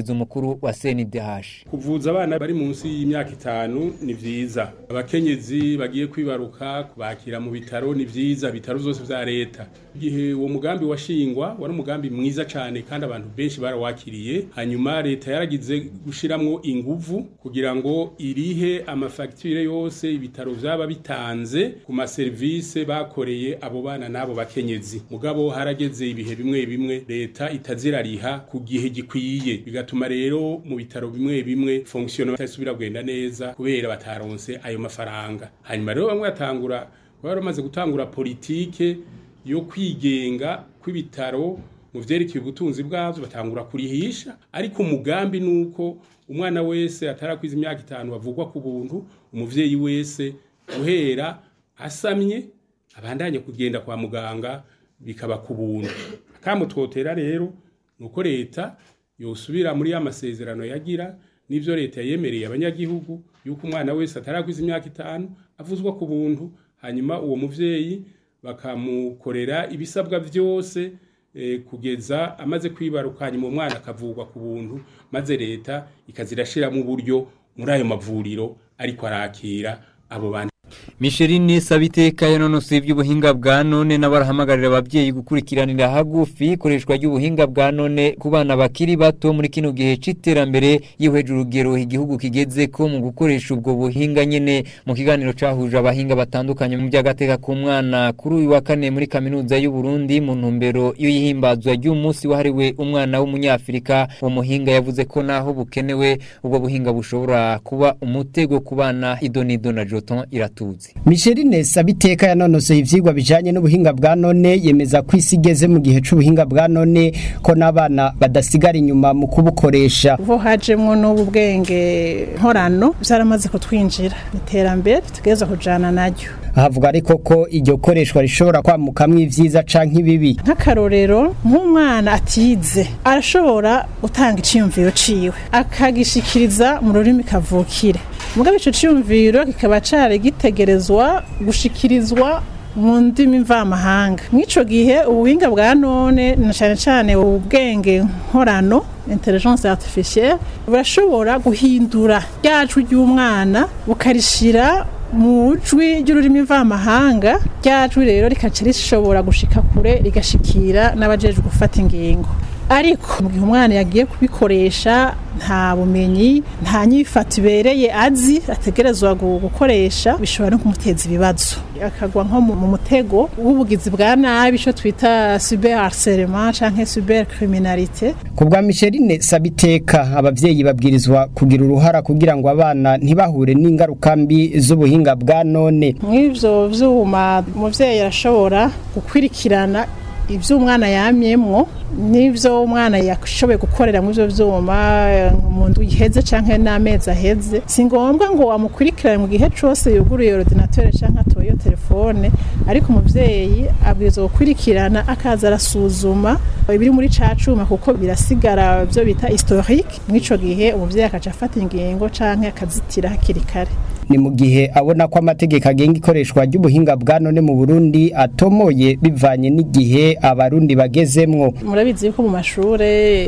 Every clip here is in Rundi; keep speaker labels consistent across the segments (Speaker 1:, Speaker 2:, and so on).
Speaker 1: umushikiriza umukuru wa CNDH
Speaker 2: kuvuza abana bari munsi y'imyaka itanu ni vyiza abakenyezi bagiye kwibaruka kubakira mu bitaro ni vyiza bitaro vyose vya leta igihe uwo mugambi washingwa wari umugambi mwiza cane kandi abantu benshi barawakiriye hanyuma leta yaragize gushiramwo inguvu kugira ngo irihe amafagitire yose ibitaro vyaba bitanze ku maserivise bakoreye abo bana n'abo bakenyezi mugabo harageze ibihe bimwe bimwe leta itazirariha ku gihe gikwiye bigatuma rero mu bitaro bimwe bimwe fonction itasubira kugenda neza kubera bataronse ayo mafaranga hanyuma rero bamwe batangura bari bamaze gutangura politike yo kwigenga kw'ibitaro mu vyerekeye ubutunzi bwavyo batangura kurihisha ariko umugambi nuko umwana wese atarakwiza imyaka itanu bavugwa ku buntu umuvyeyi wese guhera asamye abandanye kugenda kwa muganga bikaba ku buntu akamutwotera rero nuko leta yosubira muri ya masezerano yagira n'ivyo leta yemereye abanyagihugu yuko umwana wese atarakwiza imyaka itanu avuzwa ku buntu hanyuma uwo muvyeyi bakamukorera ibisabwa vyose eh, kugeza amaze kwibaruka hanyuma umwana akavugwa ku buntu maze leta ikazirashiramo uburyo muri ayo mavuriro ariko arakira abo bandi
Speaker 1: Micheline Sabiteka yanonosoye iby'ubuhinga bwa none n'abarahamagaririra ababyeyi gukurikiranira hagufi ikoreshwa ry'ubuhinga bwa none ku bana bakiri bato muri kino gihe c'iterambere yihweje urugero igihugu kigeze ko mu gukoresha ubwo buhinga nyene mu kiganiro cahuje abahinga batandukanye mu by'agateka ku mwana kuri uyu wa kane muri kaminuza y'u Burundi mu ntumbero y'ihimbazwa ry'umunsi wahariwe umwana w'umunyafrika uwo muhinga yavuze ko naho bukenewe ubwo buhinga bushobora kuba umutego ku bana idonido na Joton iratuzi
Speaker 3: Micheline Sabiteka yanonosoye ivyigwa bijanye n'ubuhinga bwa none yemeza ko isi igeze mu gihe c'ubuhinga bwa none ko n'abana badasigara inyuma mu kubukoresha
Speaker 4: ubu hajemwo n'ubu bwenge nkorano byaramaze kutwinjira iterambere tugeza kujana naryo
Speaker 3: havuga ariko ko iryo koreshwa rishobora kwamukamwo ivyiza canke ibibi
Speaker 4: nk'akarorero nk'umwana atize arashobora gutanga iciyumviro ciwe akagishikiriza mu rurimi kavukire mugabe ico ciyumviro kikaba cari gitegerezwa gushikirizwa mu ndimi mvamahanga mw'ico gihe ubuhinga bwa none na cane cane ubwenge nkorano intelligence artificielle burashobora guhindura ryajwi ry'umwana bukarishira mu jwi ry'ururimi mvamahanga ryajwi rero rikaca rishobora gushika kure rigashikira n'abajejwe gufata ingingo ariko mu gihe umwana yagiye kubikoresha nta bumenyi nta nyifato ibereye azi ategerezwa gukoresha bishobora no kumuteza ibibazo akagwa nko mu mutego w'ubugizi bwa nabi icyo twita cyber harcèlement canke cyber criminalité
Speaker 3: ku bwa Micheline Sabiteka abavyeyi babwirizwa kugira uruhara kugira ngo abana ntibahure n'ingaruka mbi z'ubuhinga bwa none
Speaker 4: mw'ivyo vyuma umuvyeyi arashobora gukwirikirana ibyo umwana yamyemwo n'ibyo umwana yashoboye gukorera mu byo byuma mu nzu iheze cyangwa n'amezi aheze si ngombwa ngo amukurikirane mu gihe cyose yuguruye ordinateur cyangwa atoye telefone ariko umubyeyi abwirizwa gukurikirana akaza arasuzuma ibiri muri ca cuma kuko birasigara byo bita historique mw'ico gihe umubyeyi akaca afata ingingo cyangwa akazitira hakiri kare
Speaker 3: ni mu gihe abona ko amategeko agenga ikoreshwa ry'ubuhinga bwa none mu Burundi atomoye bivanye n'igihe abarundi bagezemwo
Speaker 4: murabizi yuko mu mashure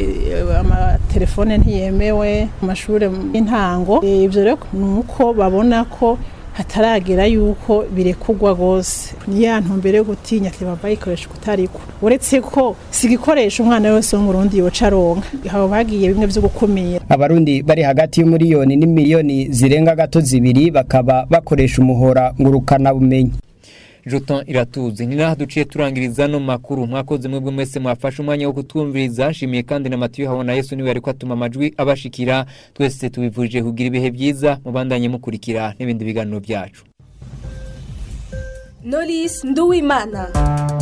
Speaker 4: amatelefone ntiyemewe mu mashure y'intango ibyo rero ni uko babona ko hataragera yuko birekugwa rwose niya ntumbere yo gutinya ati baba bayikoresha kutariko uretse ko si igikoresho umwana wese wo mu Burundi yoca aronka haba bagiye bimwe byo gukumira
Speaker 3: abarundi bari hagati y'umuriyoni n'imiliyoni zirenga gato zibiri bakaba bakoresha umuhora ngurukana bumenyi
Speaker 1: Joton iratuzi ni naho duciye turangiriza no makuru mwakoze mwebwe mwese mwafashe umwanya wo kutwumviriza nshimiye kandi na Matiyo habona Yesu niwe ariko atuma amajwi abashikira twese tubivuje kugira ibihe byiza mubandanye mukurikira n'ibindi biganiro byacu
Speaker 5: Knowless Nduwimana